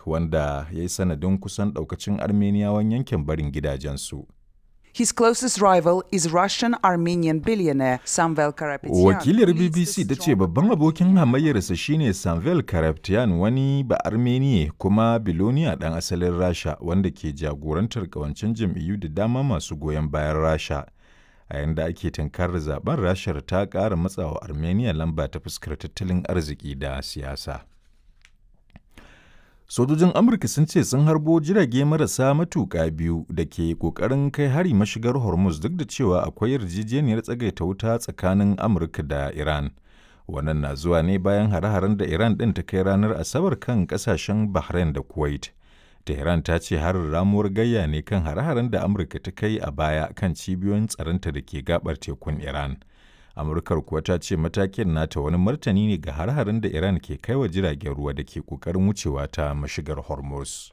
wanda ya yi sanadin kusan ɗaukacin Armeniyawan yankin barin gidajensu. His closest rival is Russian Armenian billionaire Samvel Karapetyan. Wakilar BBC ta ce babban abokin hamayyarsa shine Samvel Karapetyan wani ba Armeniya kuma biloniya ɗan asalin Rasha wanda ke jagorantar kawancin jam'iyyu da dama masu goyon bayan Rasha. A yanda ake tunkarar zaben Rashar ta ƙara matsawa Armenia lamba ta fuskar tattalin arziki da siyasa. Sojojin Amurka sun ce sun harbo jirage marasa matuƙa biyu da ke ƙoƙarin kai hari mashigar Hormuz duk da cewa akwai yarjejeniyar tsagaita wuta tsakanin Amurka da Iran. Wannan na zuwa ne bayan hare-haren da Iran ɗin ta kai ranar Asabar kan ƙasashen Bahrain da Kuwait. Tehran ta ce harin ramuwar gayya ne kan hare-haren da Amurka ta kai a baya kan cibiyoyin tsaronta da ke gabar tekun Iran. Amurkar kuwa ta ce matakin nata wani martani ne ga har-harin da Iran ke kai wa jiragen ruwa da ke kokarin wucewa ta mashigar Hormuz.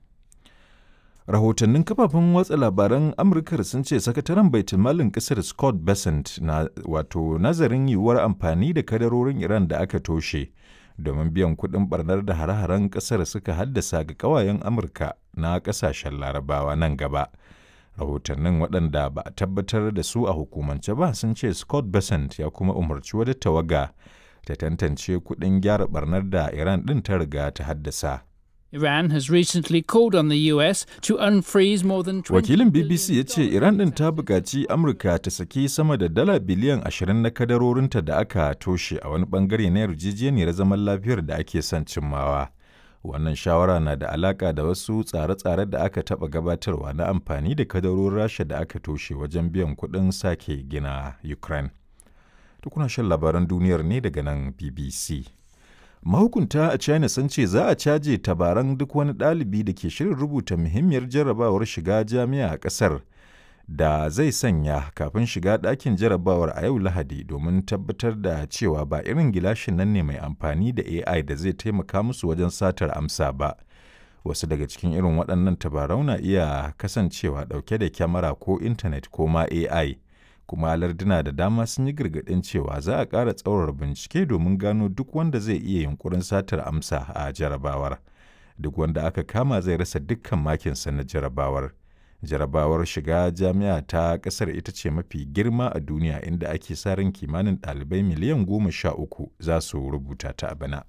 Rahotannin kafafen watsa labaran Amurkar sun ce sakataren baitulmalin kasar Scott Bessent na wato nazarin yiwuwar amfani da kadarorin Iran da aka toshe domin biyan kuɗin barnar da hare-haren ƙasar suka haddasa ga ƙawayen Amurka na ƙasashen Larabawa nan gaba. rahotannin waɗanda ba a tabbatar da su a hukumance ba sun ce scott besant ya kuma umarci wata tawaga ta tantance kuɗin gyara barnar da iran ɗin ta riga ta haddasa Iran has recently called on the US to unfreeze more than 20 wakilin bbc ya ce iran ɗin ta buƙaci amurka ta saki sama da dala biliyan 20 na kadarorinta da aka toshe a wani ɓangare na yarjejeniyar zaman lafiyar da ake son cimmawa wannan shawara na da alaka da wasu tsare-tsare da aka taɓa gabatarwa na amfani da kadarorin rasha da aka toshe wajen biyan kuɗin sake gina ukraine tukuna shan labaran duniyar ne daga nan bbc mahukunta a china sun ce za a caje tabaran duk wani ɗalibi da ke shirin rubuta muhimmiyar jarrabawar shiga jami'a a ƙasar da zai sanya kafin shiga ɗakin jarabawar a yau Lahadi domin tabbatar da cewa ba irin gilashin nan ne mai amfani da AI da zai taimaka musu wajen satar amsa ba. Wasu daga cikin irin waɗannan tabarau na iya kasancewa ɗauke da kyamara ko intanet ko ma AI, kuma larduna da dama sun yi gargaɗin cewa za a ƙara tsaurar bincike domin gano duk wanda zai iya yunkurin satar amsa a jarabawar. Duk wanda aka kama zai rasa dukkan makinsa na jarabawar. jarabawar shiga jami'a ta kasar ita ce mafi girma a duniya inda ake sa ran kimanin ɗalibai miliyan goma sha uku za su rubuta ta a bana.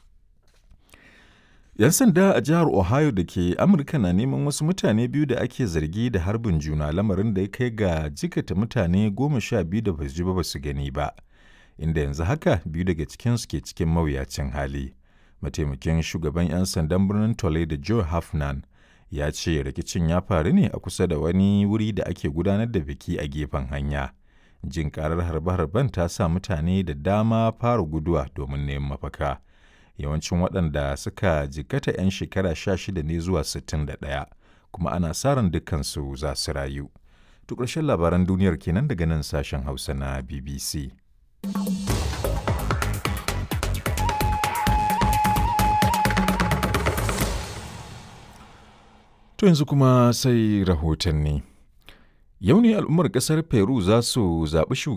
'Yan sanda a jihar Ohio da ke Amurka na neman wasu mutane biyu da ake zargi da harbin juna lamarin da ya kai ga jikata mutane goma sha biyu da basu ji ba su gani ba, inda yanzu haka biyu daga cikinsu ke cikin mawuyacin hali. Mataimakin shugaban 'yan sandan birnin Toledo Joe Hafnan ya ce rikicin ya faru ne a kusa da wani wuri da ake gudanar da biki a gefen hanya. Jin karar harbe-harben ta sa mutane da dama fara guduwa domin neman mafaka. Yawancin waɗanda suka jikkata 'yan shekara sha shida ne zuwa sittin da ɗaya, kuma ana sa ran dukkansu za su rayu. To ƙarshen labaran duniyar kenan daga nan sashen Hausa na BBC. To yanzu kuma sai rahotanni. Yau ne al'ummar ƙasar Peru za su zaɓi shugaban